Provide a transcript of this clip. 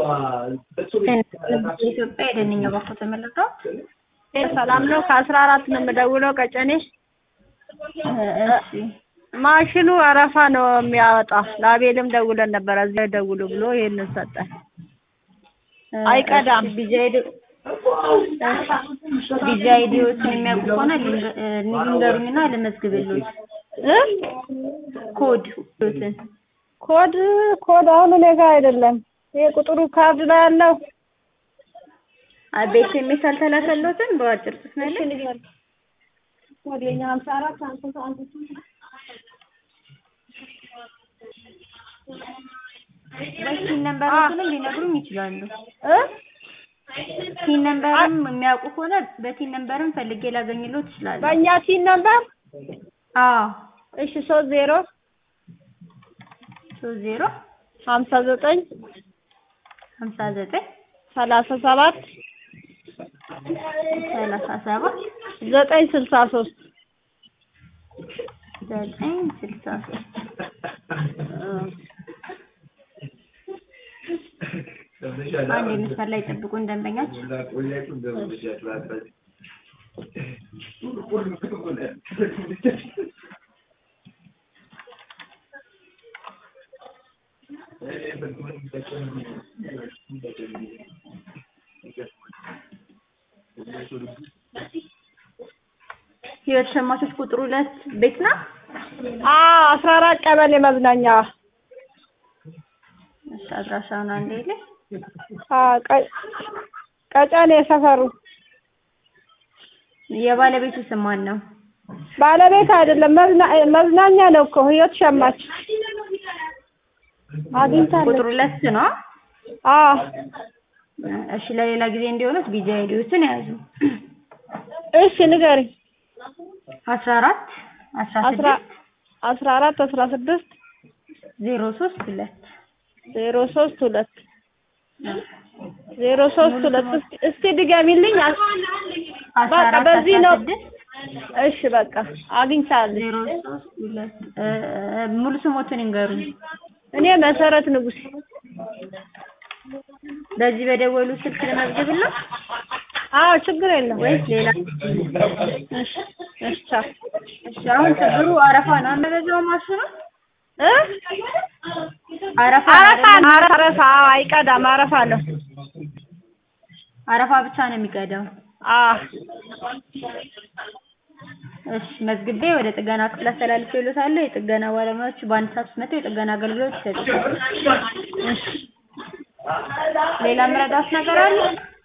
ኢትዮጵያ የደንኛ ባኮ ተመለከው ሰላም ነው። ከአስራ አራት ነው የምደውለው ቀጨኔ። እሺ ማሽኑ አረፋ ነው የሚያወጣ። ለአቤልም ደውለን ነበር እዚያ ደውሉ ብሎ ይሄንን ሰጠን። አይቀዳም። ቢዚ አይዲዎችን የሚያውቁ ከሆነ ንገሩኝና ልመዝግብልዎት። እ ኮድ ትን ኮድ ኮድ አሁን እኔ ጋር አይደለም። ይሄ ቁጥሩ ካርድ ላይ ያለው ቤት ኤስ አልተላከልዎትም? በአጭር ጽሑፍ ነው ያለው። ወደኛ ሀምሳ አራት ሀምሳ አንድ በሲን ነምበሮችንም ሊነግሩኝ ይችላሉ። እ ሲን ነምበርም የሚያውቁ ከሆነ በሲን ነምበርም ፈልጌ ላገኝልዎት እችላለሁ። በእኛ ሲን ነበር። አዎ እሺ ሶስት ዜሮ ሶስት ዜሮ ሀምሳ ዘጠኝ ሀምሳ ዘጠኝ ሰላሳ ሰባት ሰላሳ ሰባት ዘጠኝ ስልሳ ሶስት ዘጠኝ ስልሳ ሶስት አንድ የመስመር ላይ ጠብቁን ደንበኛችን ህይወት ሸማቾች ቁጥር ሁለት ቤት ነው። አዎ አስራ አራት ቀበሌ መዝናኛ እሺ አድራሻውን አንዴ ላይ አዎ ቀ- ቀጨኔ ሰፈሩ የባለቤቱ ስም ማን ነው? ባለቤት አይደለም መዝና- መዝናኛ ነው እኮ ህይወት ሸማች አግኝታለሁ። ቁጥር ሁለት ነው። አዎ እሺ ለሌላ ጊዜ እንዲሆኑት ቢዚ አይዲዎችን ያዙ። እሺ ንገሪኝ። አስራ አራት አስራ አስራ ስድስት አስራ አራት አስራ ስድስት ዜሮ ሶስት ሁለት ዜሮ ሶስት ሁለት ዜሮ ሶስት ሁለት እስቲ እስቲ ድገሚልኝ። አስራ በቃ አራት በዚህ አስራ ነው። ስድስት እሺ በቃ አግኝቻለሁ። ዜሮ ሶስት ሁለት እ እ ሙሉ ስሞትን ይንገሩኝ። እኔ መሰረት ንጉስ በዚህ በደወሉ ስልክ ልመዝግብልዎ አዎ ችግር የለም። ወይስ ሌላ? እሺ እሺ ቻው። እሺ አሁን ችግሩ አረፋ ነው አንበዛው ማሽኑ እ አረፋ አረፋ አይደለም? ነው አረፋ አዎ አይቀዳም አረፋ ነው። አረፋ ብቻ ነው የሚቀዳው። አዎ እሺ መዝግቤ ወደ ጥገና ክፍል አስተላልፌልዎታለሁ። የጥገና ባለሙያዎች በአንድ ሰዓት ውስጥ መጥተው የጥገና አገልግሎት ይሰጡታል። ሌላ ምረዳት ነገር አለ?